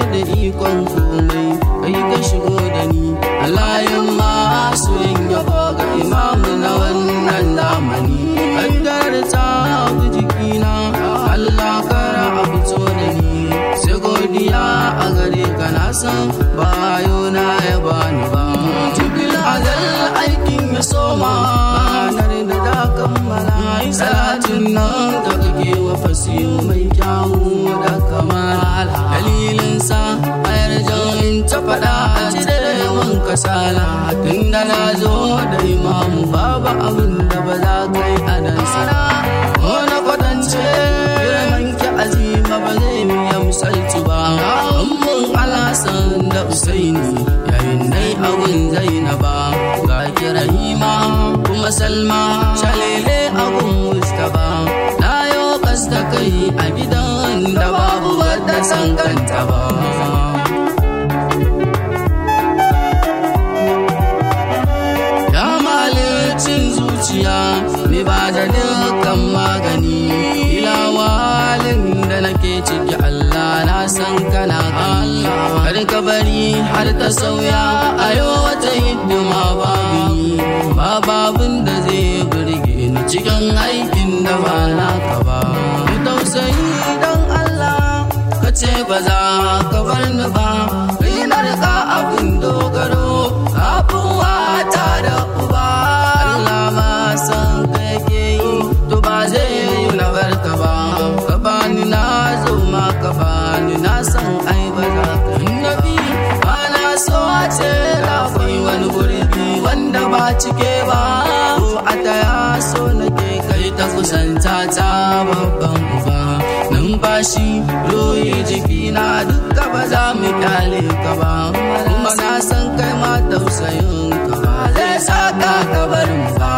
da ikon komai kai ka shigo da ni alayin masu yin yabo ga imamu na wannan zamani kaddar ta abu jikina Allah kara abu to da ni sai godiya a gare ka na san bayo na ya bani ba jibil azal aikin ya soma ranar da da kammala salatin nan da kake wa fasiyo mai kyawu da kamala dalilin sa a yarjan in ta faɗa a cire man kasala tun da na zo da imamu babu abin da ba za ka yi a dan sana ko na kwatance girman ki azima ba zai miya misalci ba ummun alasan da usaini yayin nai abun zainaba ga kirahima kuma salma shalele abun mustaba na yo kasta kai a gidan da babu wadda san kanta ba ya malicin zuciya mai ba da dukkan magani ilawalin da nake ciki Allah na san kana Allah har ka bari har ta sauya a yau wata hidima babu ni ba babun da zai burge ni cikin aikin da ba naka ba mu tausayi don Allah ka ce ba za ka bar ni ba kai na rika abin dogaro kafin wata da uba Allah ma san ka yake yi to ba zai yi na barka ba ka bani na zo ma ka bani na san ai ba za ka yi nabi ba na so a ce akwai wani gurbi wanda ba cike ba ko a taya so nake kai ta kusanta ta babban uba numfashi ruhi jikina duka ba za mu kyale ka ba kuma na san kai ma tausayin ka ba zai saka ka bar mu ba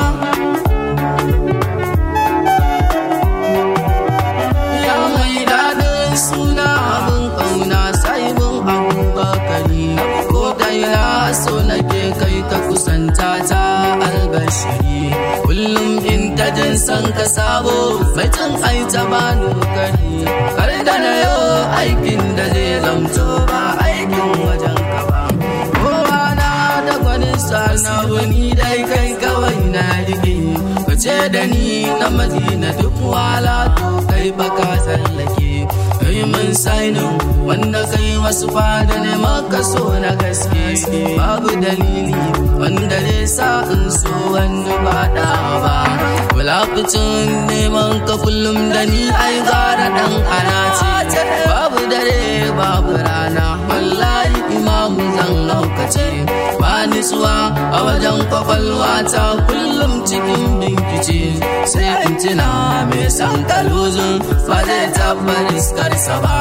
ya mai daɗin suna abin ƙauna sai mun abubakari ko da ya so nake kai ta kusanta ta albashiri kullum in ta jin san ka sabo mai tun ai ta bani kari kar da na yau aikin da zai zamto ba aikin wajen ka ba kowa na da gwanin sa na wani dai kai kawai na rike ka ce da ni na madina duk wala to kai baka tsallake kai mun sainin wanda kai wasu fada ne maka so na gaske babu dalili wanda zai sa in so wani ba da ba wulafucin neman ka kullum da ni ai gara dan ana ce babu dare babu rana wallahi imamu zan laukace ba nisuwa a wajen kwakwalwa ta kullum cikin binkice sai in tuna mai san kaluzun ba zai taɓa riskarsa ba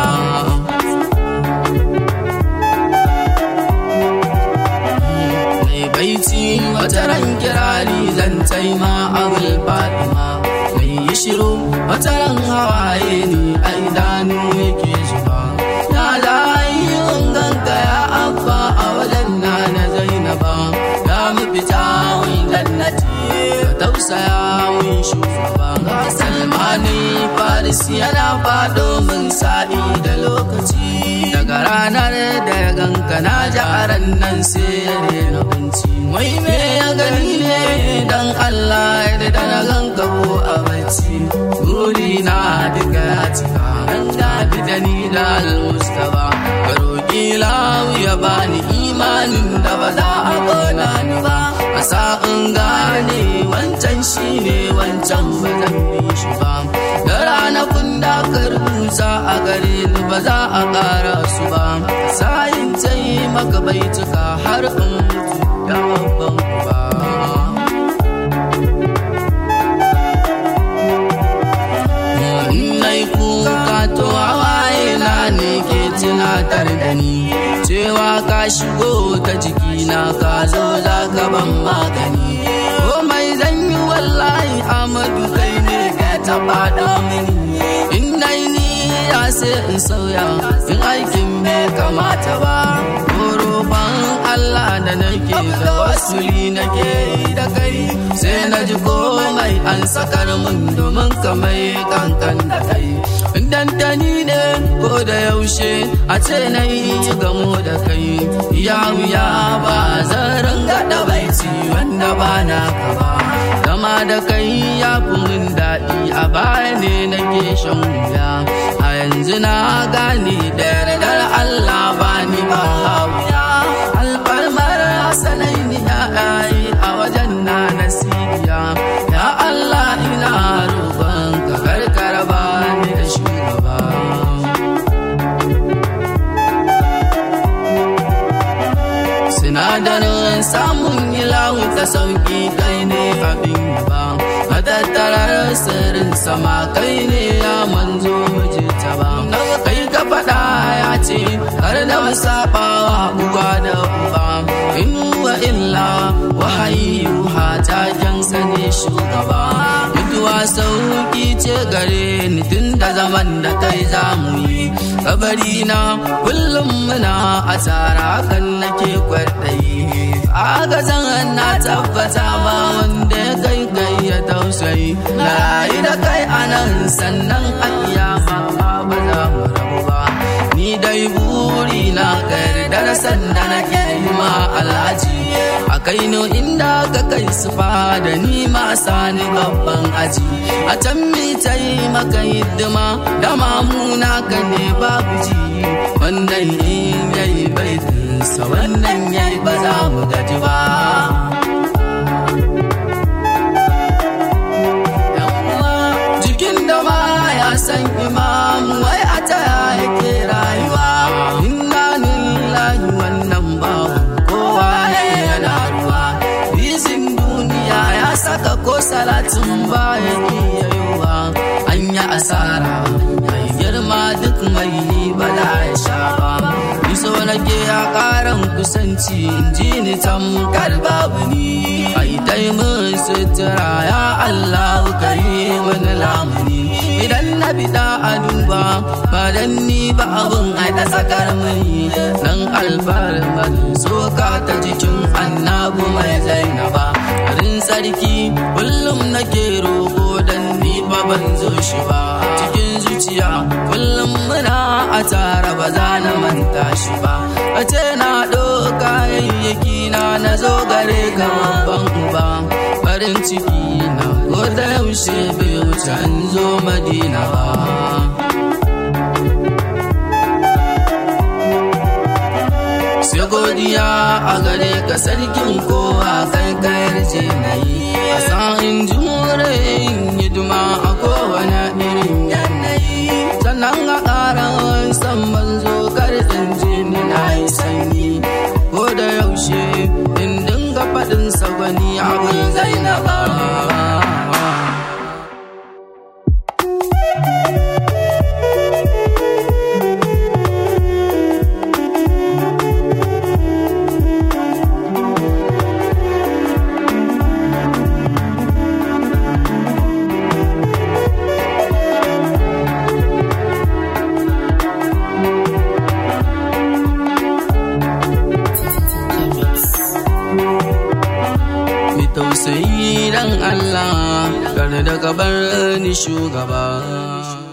baiti wata ran kirari zan taima abul fatima mai yi shiru wata ran hawaye ne a idanu yake zuba na da ayyukan ganka ya abba a wajen na na zainaba ya mu fita wani jannati ka tausaya mun shugaba ga salmani faris yana fado min sa'i da lokaci daga ranar da ya ganka na jaran nan sai ya rena kunci wai me ya gani ne dan Allah ya da na ganka ko a bacci buri na duka ya cika an gafi da ni da almustaba ka roƙi lawu ya bani imanin da ba za a kona ni ba a sa'in gane wancan shi ne wancan ba zan bi shi ba da ranakun da ka rubuta a gare ni ba za a ƙara su ba sayin ta yi maka baituka har in mutu da babban ba Nai kuka to hawaye na ne ke tunatar da ni cewa ka shigo ta jikina ka zo za ka ban magani komai zan yi wallahi amadu kai ne ka taɓa da mini in nai ni ya sai in sauya in aikin bai kamata ba ban Allah da nake da wasuli nake da kai sai na ji komai an sakar mun domin kamai kankan da kai dan tani ne ko da yaushe a ce na yi gamo da kai ya wuya ba zan ranga da baiti wanda ba na ka ba zama da kai ya fi mun daɗi a baya ne nake shan wuya a yanzu na gane da yardar Allah ba ni ba wuya alfarmar hasanai ni ya a wajen na nasibiya ya Allah ina roƙon ka karkara ba ni da shugaba sinadarin samun ilahu ta sauki kai ne abin ba matattarar sirrin sama kai ne ya manzo muje ta ba kai ka faɗa ya ce har da musabawa uwa da uba in wa illa wahayi yuha ta jansa ne shugaba mutuwa sauki ce gare ni tun da zaman da kai za mu yi kabari na kullum muna a tsara kan nake kwaɗayi aga zan na tabbata ba wanda ya kai kai ya tausayi na yi da kai anan sannan a kiyama ba za mu rabu ba ni dai buri na da sanda nake yi ma alhaji a kai no inda ka kai su da ni ma sani babban aji a can mi ta yi maka hidima da mamuna ka ne babu ji wannan in yayi baitinsa wannan yayi ba za mu gaji ba jikin da ma ya san imam wai a ta yake rayuwa inna lillahi wannan babu kowa yana ruwa bizin duniya ya saka ko salatin baya iya yiwa an yi asara mai girma duk mai yi bala ya sha ba iso nake ya karan kusanci in ji ni tamkar babu ni ai dai mun sutura ya Allah ka yi mana lamuni idan na bida a duba ba dan ni ba abun ai da sakar mai nan alfarmar soka ta jikin annabu mai zainaba rin sarki kullum nake roƙo dan ni ba ban zo shi ba cikin zuciya kullum muna a tara ba za na manta shi ba a ce na ɗauka yayyaki na na zo gare ka babban uba farin ciki na ko da yaushe bai wuce an zo madina ba sai godiya a gare ka sarkin kowa kai kayar ce na yi a sa'in jure yin hidima a kowane irin yanayi sannan a ƙara san manzo karɗin jini na yi sanyi ko da yaushe in dinga faɗin sagwani abin zainaba tausayi dan Allah kar da gabar ni shugaba